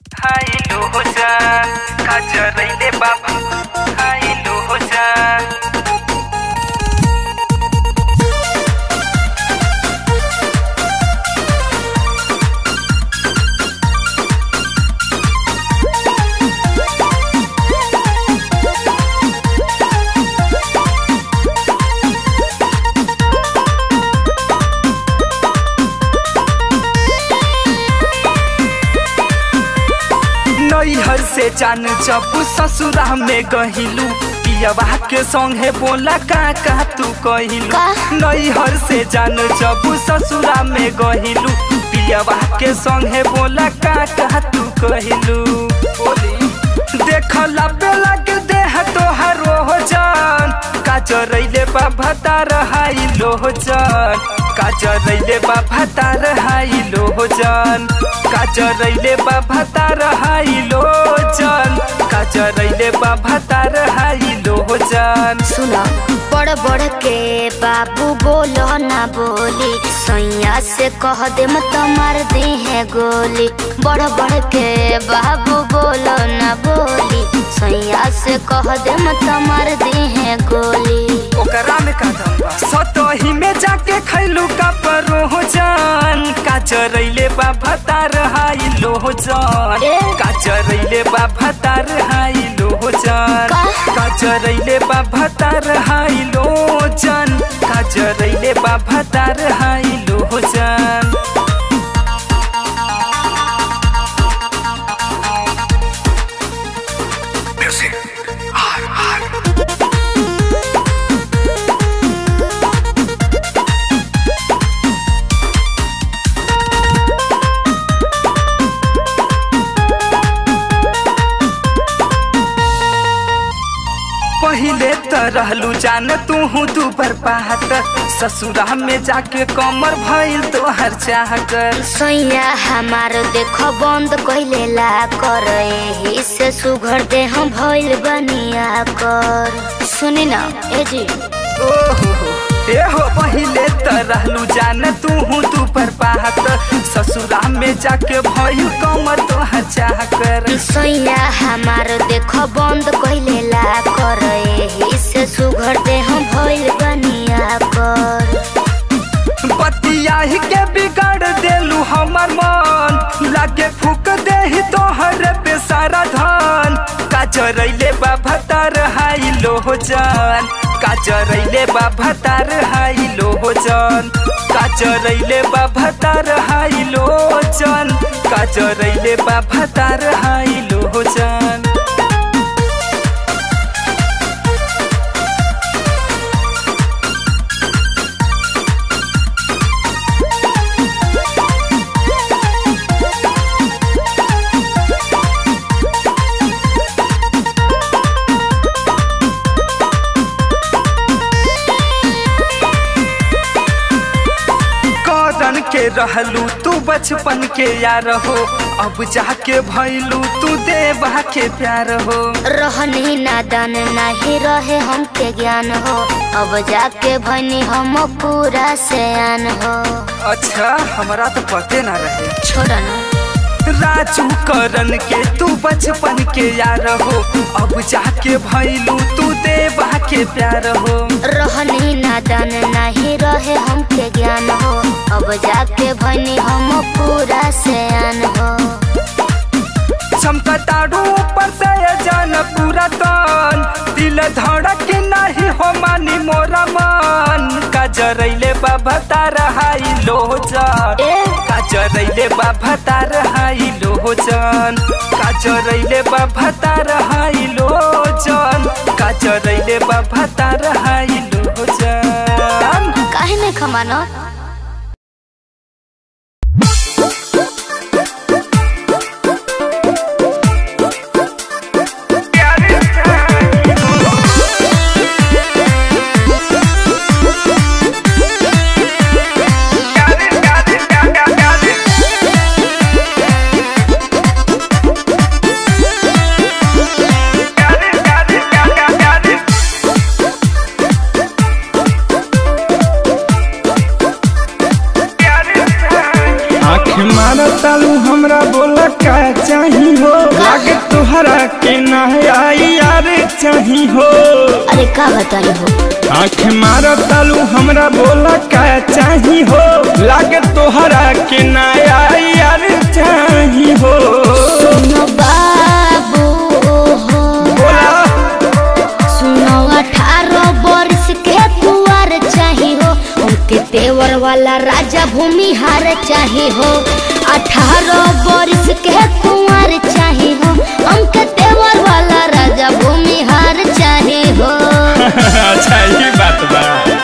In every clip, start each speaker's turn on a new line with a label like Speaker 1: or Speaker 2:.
Speaker 1: High-low हो जा काजरैले बाबा हाइलो हो जा नैहर से जान जब ससुरा में गहिलू पियवा के संगे बोला का का तू कहिलू
Speaker 2: का?
Speaker 1: नैहर से जान जब ससुरा में गहिलू पियवा के संगे बोला का का तू कहिलू बोली देखला पे लग देह तोहर हो जान काजरैले बाबा तार हाई लो जान काजरैले बाबा तार हाई लो जान काजरैले बाबा तार हाई लो जान काजरैले बाबा तार हाई लो जान
Speaker 2: सुनो बड़ बड़ के बाबू बोलो ना बोली सैया से कह दे मत मार दी है गोली बड़ बड़ के बाबू बोलो ना बोली सैया से कह दे मत मार दी है गोली
Speaker 1: ओकरा में का दम बा सतही में जाके खैलू का परो जान काजरैले बाबा तार हाई लो जान
Speaker 2: ए?
Speaker 1: काजरैले बाबा तार हाई लो जान
Speaker 2: का?
Speaker 1: काजरैले बाबा तार हाई लो जान काजरैले बाबा तार हाई लो जान पहिले त रहलू जान तू तू पर पाहत ससुरा में जाके कमर भइल तोहर चाह कर
Speaker 2: सैया हमार देखो बंद कइले ला कर एही से सुघर दे हम भइल बनिया कर सुनी ना ए जी
Speaker 1: ओहो ए हो पहिले त रहलू जान तू तू पर पाहत ससुरा में जाके भइल कमर तोहर चाह कर
Speaker 2: सैया हमार देखो बंद कइले ला कर एही से सुघर दे हम भइल बनिया कर
Speaker 1: बतिया ही के बिगाड़ देलू हमर मन लागे फूक देही तोहर पे सारा धन काजरैले बाबा तार हाई लो जान काजरैले बाबा तार हाई लो जान काजरैले बाबा तार हाई लो जान काजरैले बाबा तार हाई लो जान करन के रहलू तू बचपन के यार हो अब जाके भैलू तू देवा के प्यार हो
Speaker 2: रहनी नादान नहीं रहे हमके ज्ञान हो अब जाके भनी हम पूरा सयान हो
Speaker 1: अच्छा हमरा तो पते ना रहे
Speaker 2: छोड़ ना
Speaker 1: राजू करन के तू बचपन के यार हो अब जाके भैलू तू देवा के प्यार हो
Speaker 2: रहनी नादान नहीं रहे हमके ज्ञान हो अब जाके भनी हम पूरा सयान हो
Speaker 1: चमकतारू ऊपर से ये जान पूरा तन दिल धड़क नहीं हो मानी मोरा मन काजरैले बाबा तारा हाई लो जान
Speaker 2: ए
Speaker 1: काजरैले बाबा तार हाई लो जान काजरैले बाबा तार हाई लो जान काजरैले बाबा तार हाई लो जान
Speaker 2: काहे नहीं खमानो
Speaker 3: चाही हो लागे तुहरा के ना आई यार चाही हो
Speaker 2: अरे का बताई हो
Speaker 3: आँख मारो तालू हमरा बोला का चाही हो लागे तुहरा के ना आई यार चाही हो
Speaker 2: सुनो बाबू हो
Speaker 3: बोला
Speaker 2: सुनो अठारह वर्ष के कुंवर चाही हो उनके तेवर वाला राजा भूमिहार चाही हो अठारह वर्ष के कुंवर चाही हो उनके तेवर वाला राजा भूमिहार चाही हो
Speaker 3: अच्छा ये बात बा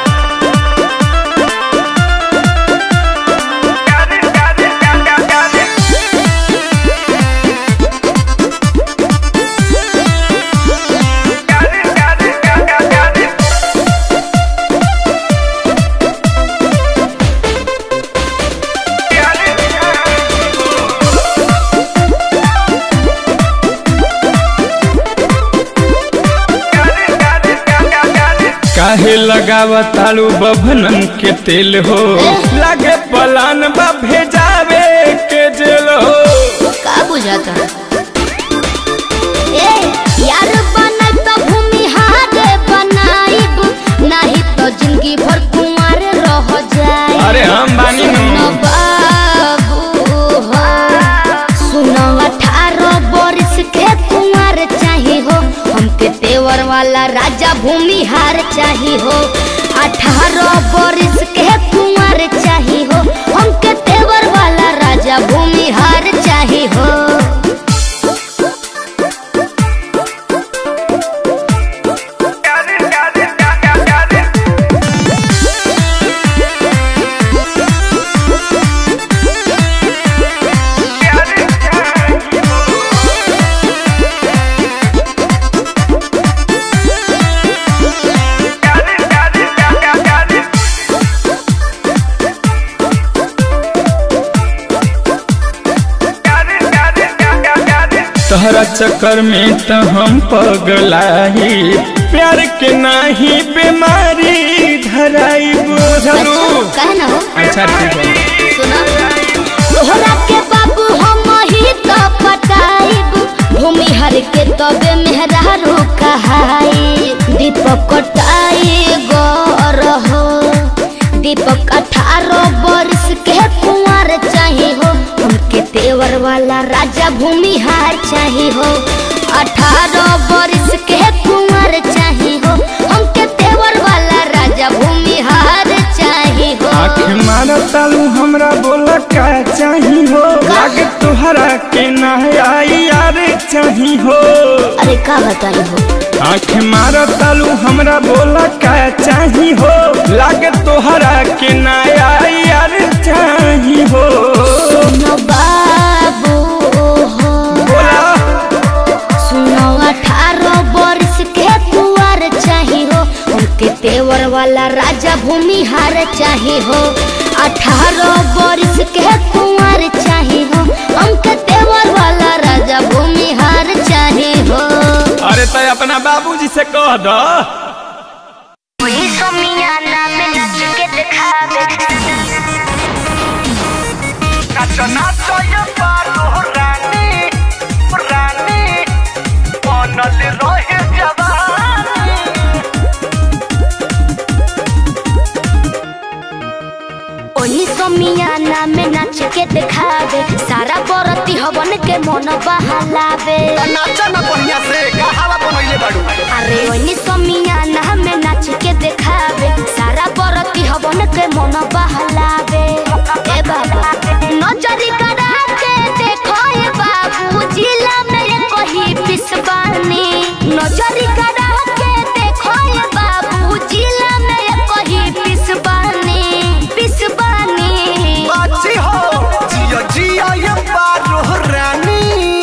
Speaker 3: काहे लगावा तालू बभनन के तेल हो लागे पलान बा भेजावे के जेल हो
Speaker 2: का बुझाता ए यार बनय तो भूमिहार बनाइब नहीं तो जिंदगी भर कुंवर रह जाए
Speaker 3: अरे हम बानी नु।
Speaker 2: सुनो बाबू हो सुनो अठारह वर्ष के कुंवर चाही हो हमके तेवर वाला राजा भूमिहार चाही हो अठारह वर्ष के कुंवर चाही हो हमके तेवर वाला राजा भूमिहार चाही हो
Speaker 3: तहरा चक्कर में तो हम पगलाई प्यार के नाही बीमारी धराई बुझलू
Speaker 2: कहे ना हो
Speaker 3: अच्छा ठीक है
Speaker 2: सुना तोहरा के बाबू हम ही तो पटाइब भूमि हर के तबे मेहरारू कहाई दीपक कटाई गौर हो दीपक अठारह वर्ष के कुंवर चाही हो हमके तेवर वाला राजा भूमिहार चाही हो अठारह वर्ष के कुंवर चाही हो हमके तेवर वाला राजा भूमिहार चाही हो
Speaker 3: आँख मारा तालू हमरा बोला का चाही हो लागे तुहरा के ना आई यार चाही हो
Speaker 2: अरे का बताई हो
Speaker 3: आँख मारा तालू हमरा बोला का चाही हो लागे तुहरा के ना आई यार चाही हो
Speaker 2: सुनो बाबू हो
Speaker 3: बोला
Speaker 2: सुनो अठारह वर्ष के कुंवर चाही हो उनके तेवर वाला राजा भूमिहार चाही हो अठारह वर्ष के कुंवर चाही हो उनके तेवर वाला राजा भूमिहार चाही हो
Speaker 3: अरे तो अपना बाबूजी से कह दो
Speaker 2: वही समियाना में नच के दिखावे ओही समियाना में नाच के दिखावे सारा बरती हवन के मन बहलावे
Speaker 4: नाचा ना बढ़िया से कहावा बनैले बाड़ू
Speaker 2: अरे ओनी समियाना में नाच के दिखावे सारा बरती हवन के मन बहलावे ए बाबा नजरी करा के देखो ए बाबू जिला में ये कही पिसबानी नजरी करा के देखो ए बाबू जिला में ये कही पिसबानी पिसबानी
Speaker 4: अच्छी हो जिया जिया ये बारो रानी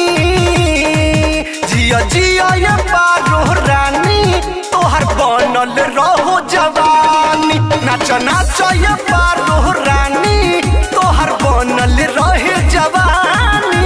Speaker 4: जिया जिया ये बारो रानी तोहर बनल रहो जवानी नाच नाच ये बारो रानी तोहर बनल रहे जवानी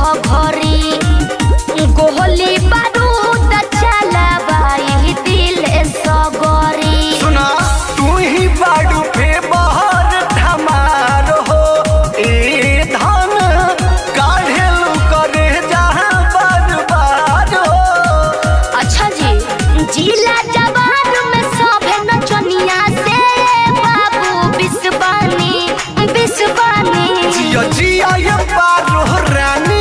Speaker 2: घघरी गोहली बारूद चलाबाई दिल सगरी
Speaker 4: सुना तू ही बाडू पे बहर धमार हो ए धन काढ़ेलू करे जहाँ बर्बाद हो
Speaker 2: अच्छा जी जिला जवान में सभे नचनिया से बाबू बिस्वानी बिस्वानी
Speaker 4: जिया जिया ये पारो रानी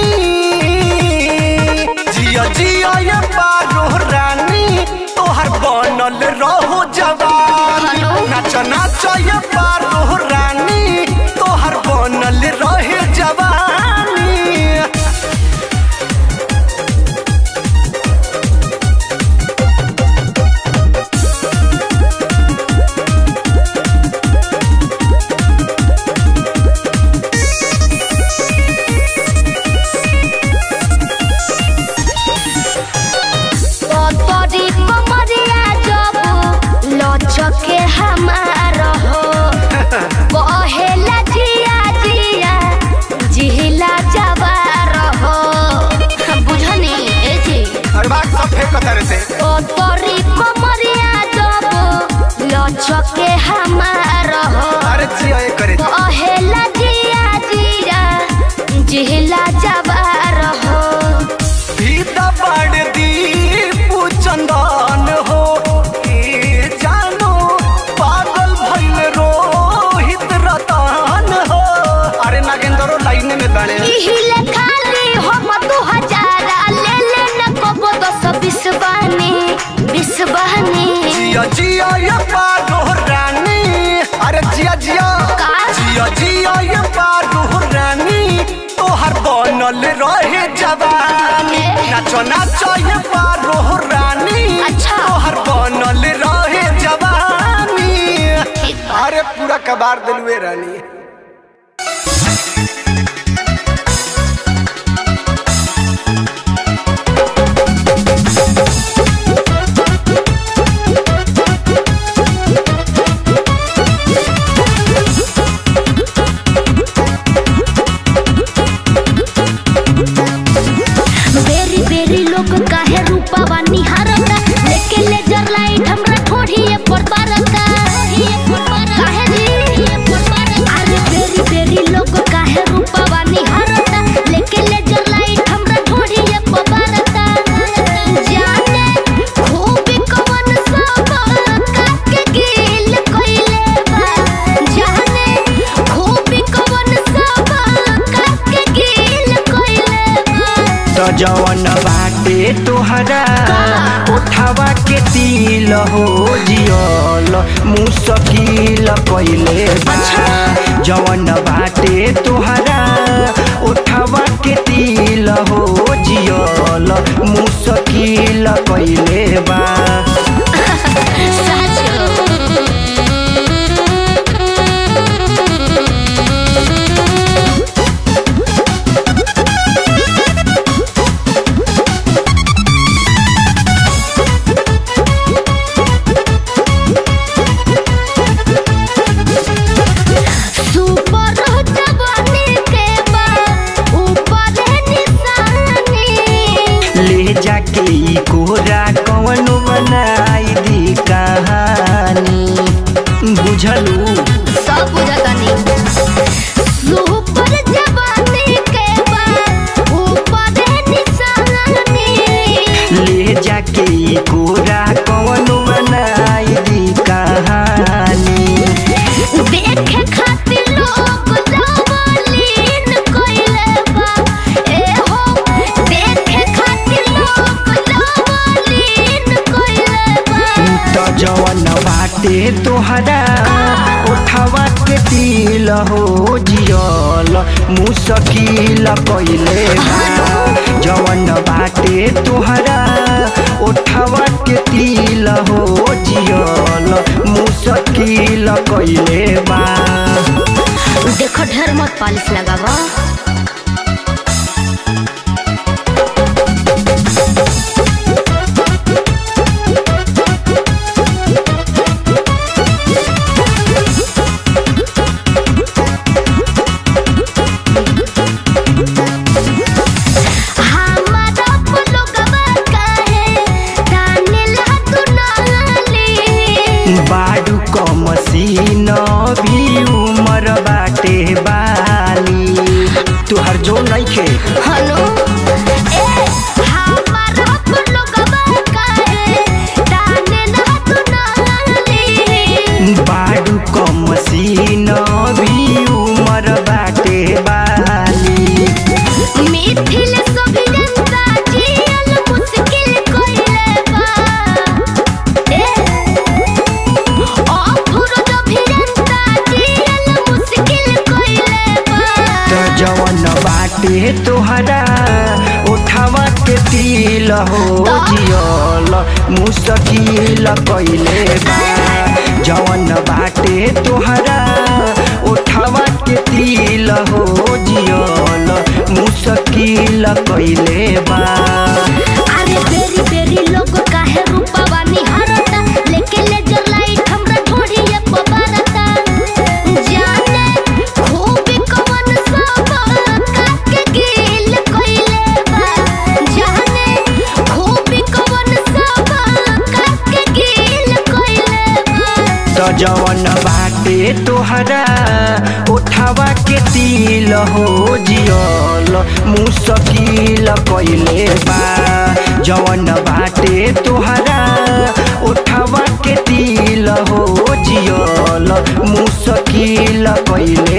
Speaker 4: जिया जिया ये पारो रानी तोहर बनल रहो जवानी
Speaker 2: हेलो।
Speaker 4: नाच नाच ये पारो रानी तोहर बनल रहे जवानी
Speaker 2: तोरी कमरिया जब लचके हमार हो कहेला जिया जिया जिहिला जवार हो बुझनी ए जी
Speaker 4: अरे बात सब फेंक कर से
Speaker 2: ओ तोरी कमरिया जब लचके हमार हो
Speaker 4: अरे जिया ये करे
Speaker 2: कहेला जिया जिया जिहिला जवार हो
Speaker 4: भीता बाड़ दीपू चंदन हो ए जानो पागल भइल रोहित रतन हो अरे नागेंद्रो लाइन में बाड़े
Speaker 2: इहिले खाली हम दू हजार ले ले न कबो दस बीस बहनी बीस बहनी
Speaker 4: जिया जिया ये पारो रानी अरे जिया जिया
Speaker 2: का?
Speaker 4: जिया जिया ये पारो रानी तोहर बनल रहे जवानी नाचो नाचो ये पारो रानी
Speaker 2: अच्छा।
Speaker 4: तोहर बनल रहे जवानी
Speaker 2: ठीक बा।
Speaker 4: अरे पूरा कबार दिलवे रानी
Speaker 2: बेरी बेरी लोग काहे रूपावा निहारता लेके लेजर लाइट हमरा ठोड़िए पर बारता काहे जी अरे बेरी बेरी लोग काहे रूपावा निहारता लेके लेजर लाइट हमरा ठोड़िए पर बारता जाने खूब कवन सब काके गिल कइले बा जाने खूब कवन सब काके गिल कइले बा
Speaker 1: तो जवन बाटे तोहरा उठावा के तिल हो जियल मुसकिल कइले बा जवन बाटे तोहरा उठावा के तिल हो जियल मुसकिल कइले बा
Speaker 2: सुपर जवानी के बाद ऊपर निशानी
Speaker 1: ले जाके ई कोरा कवन बनाई दी कहानी बुझलू
Speaker 2: सब बुझतानी सुपर जवानी के बाद ऊपर निशानी
Speaker 1: ले जाके ई कोरा कवन बनाई दी कहानी
Speaker 2: देखे खातिर लोग जवालीन कइले बा ए हो देखे खातिर लोग जवालीन कइले बा
Speaker 1: तो जवन बाटे तोहरा उठावा के तिल हो जियल मुसकिल कइले बा जवन बाटे तोहरा उठावा के तिल हो जियल मुसकिल कइले बा
Speaker 2: देखो ढेर मत पालिश लगावा
Speaker 5: तिल हो जियल मुसकिल कैले बा जवन बाटे तोहरा उठावा के तिल हो जियल मुसकिल कैले बा
Speaker 2: अरे बेरी बेरी लोग काहे रूपवा निहारता लेके लेजर लाइट हमरा ढोढ़िए पबारता जाने खूब कवन सब काके गिल कइले बा जाने खूब कवन सब काके गिल कइले बा
Speaker 5: त जवन बाटे तोहरा उठावा के तिल हो जियल मुसकिल कैले बा जवन बाटे तोहरा उठावा के तिल हो जियल मुसकिल कैले